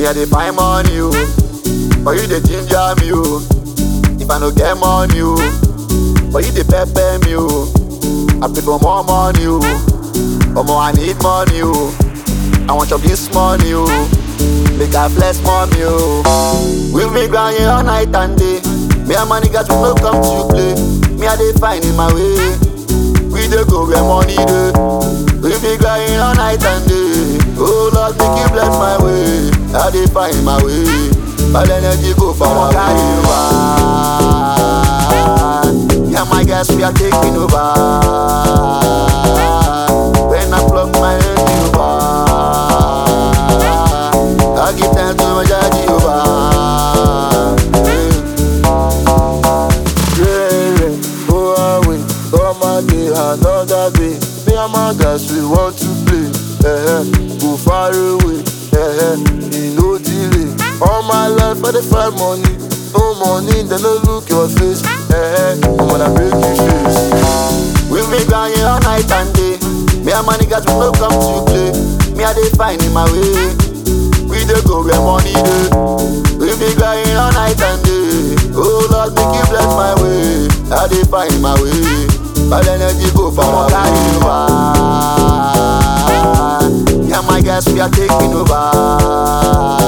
Me I dey find money, oh. But you dey ginger me, oh. If I no get money, oh. But you dey pepper me, oh. I pray for more money, oh. Omo, I need money, oh. I want chop this money, oh. Make I flex money, oh. We be grinding all night and day. Me and my niggas we no come to play. Me I dey find in my way. We dey go where money dey. We be grinding all night and day. Oh Lord, make you bless my way. I dey find my way. Bad energy go for my carry over. Yeah, my guys we are taking over. When I plug my head over, I give thanks to my daddy over. Yeah, yeah, go away, come and day, another day. Me and my guys, we want to play. Eh, go far away, eh, eh, no delay. All my life, I dey find money. No money, then no look your face. Eh, eh, I'm gonna break your face. We be grinding all night and day. Me and my niggas we no come to play. Me I dey find in my way. We dey go where money dey. We be grinding all night and day. Oh Lord, make you bless my way. I dey find my way. Bad energy go for my carry over. Yeah, my guys we are taking over.